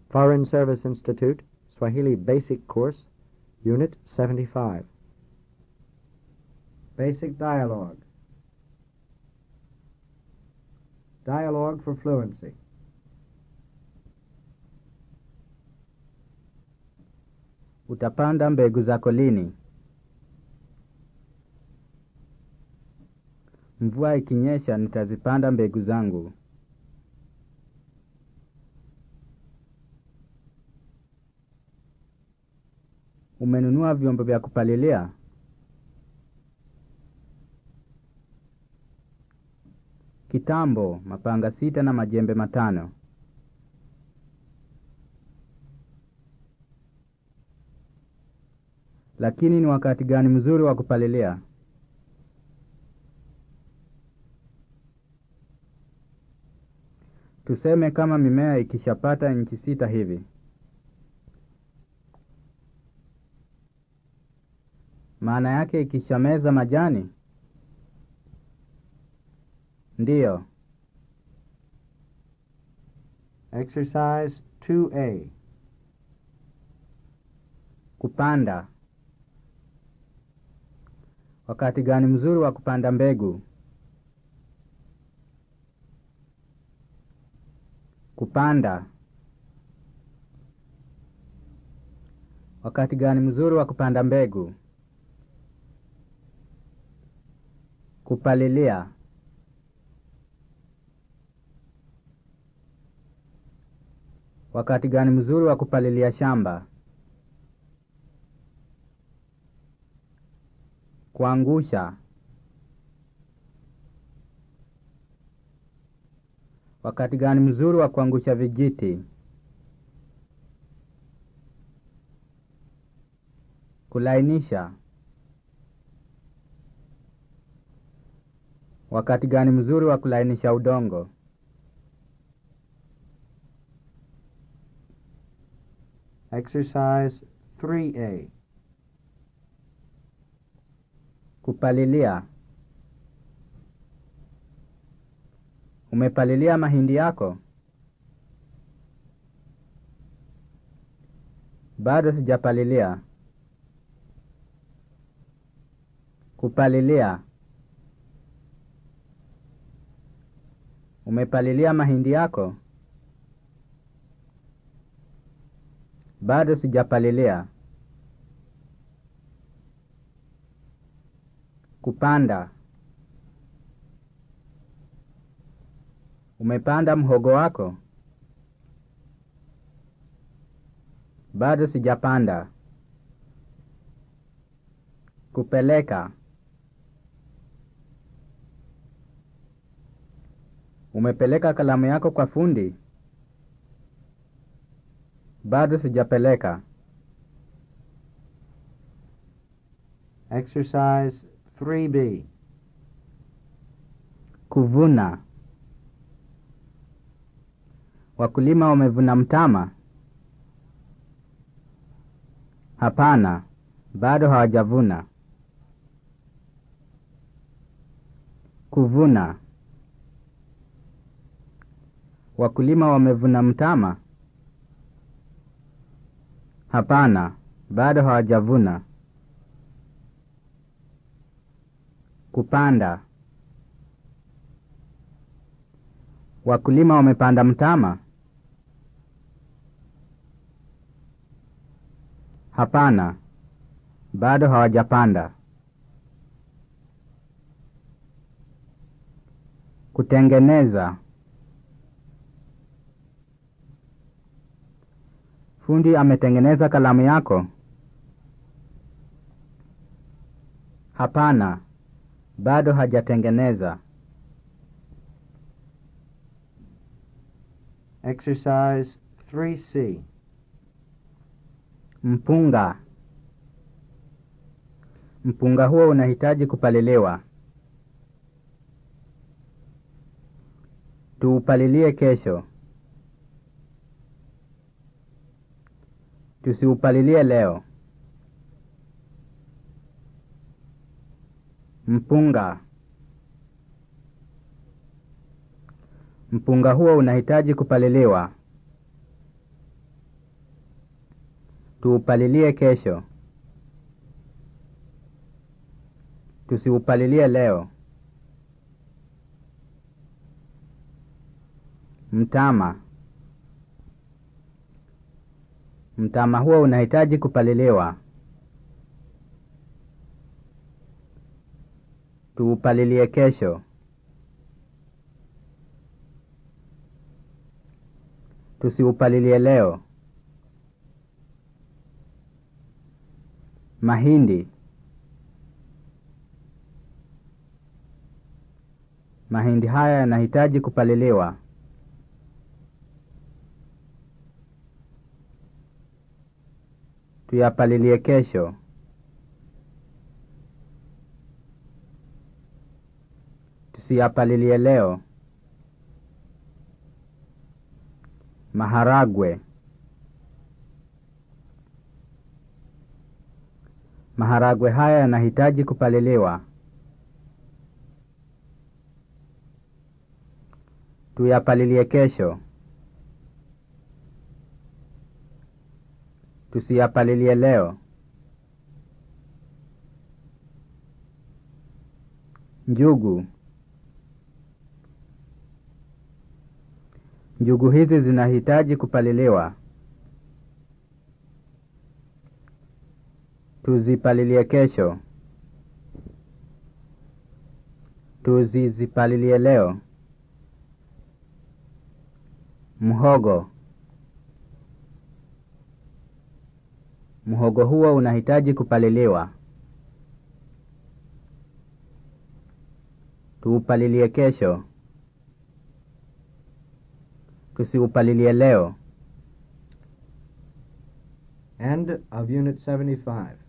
Foreign Service Institute, Swahili Basic Course, Unit 75. Basic Dialogue. Dialogue for Fluency. Utapanda mbegu zako lini? Mvua ikinyesha nitazipanda mbegu zangu. Umenunua vyombo vya kupalilia? Kitambo, mapanga sita na majembe matano. Lakini ni wakati gani mzuri wa kupalilia? Tuseme kama mimea ikishapata inchi sita hivi. Maana yake ikishameza majani? Ndiyo. Exercise 2A. Kupanda. Wakati gani mzuri wa kupanda mbegu? Kupanda. Wakati gani mzuri wa kupanda mbegu? Kupalilia. Wakati gani mzuri wa kupalilia shamba? Kuangusha. Wakati gani mzuri wa kuangusha vijiti? Kulainisha. Wakati gani mzuri wa kulainisha udongo? Exercise 3A. Kupalilia. Umepalilia mahindi yako? Bado sijapalilia. Kupalilia. Umepalilia mahindi yako? Bado sijapalilia. Kupanda. Umepanda mhogo wako? Bado sijapanda. Kupeleka. Umepeleka kalamu yako kwa fundi? Bado sijapeleka. Exercise 3B. Kuvuna. Wakulima wamevuna mtama? Hapana, bado hawajavuna. Kuvuna. Wakulima wamevuna mtama? Hapana, bado hawajavuna. Kupanda. Wakulima wamepanda mtama? Hapana, bado hawajapanda. Kutengeneza. Fundi ametengeneza kalamu yako? Hapana, bado hajatengeneza. Exercise 3C. Mpunga. Mpunga huo unahitaji kupaliliwa. Tuupalilie kesho. Tusiupalilie leo. Mpunga. Mpunga huo unahitaji kupaliliwa. Tuupalilie kesho. Tusiupalilie leo. Mtama. Mtama huo unahitaji kupaliliwa. Tuupalilie kesho. Tusiupalilie leo. Mahindi. Mahindi haya yanahitaji kupaliliwa. Tuyapalilie kesho. Tusiyapalilie leo. Maharagwe. Maharagwe haya yanahitaji kupaliliwa. Tuyapalilie kesho. Tusiyapalilie leo. Njugu. Njugu hizi zinahitaji kupaliliwa. Tuzipalilie kesho. Tuzizipalilie leo. Mhogo. Mhogo huo unahitaji kupaliliwa. Tuupalilie kesho. Tusiupalilie leo. End of Unit 75.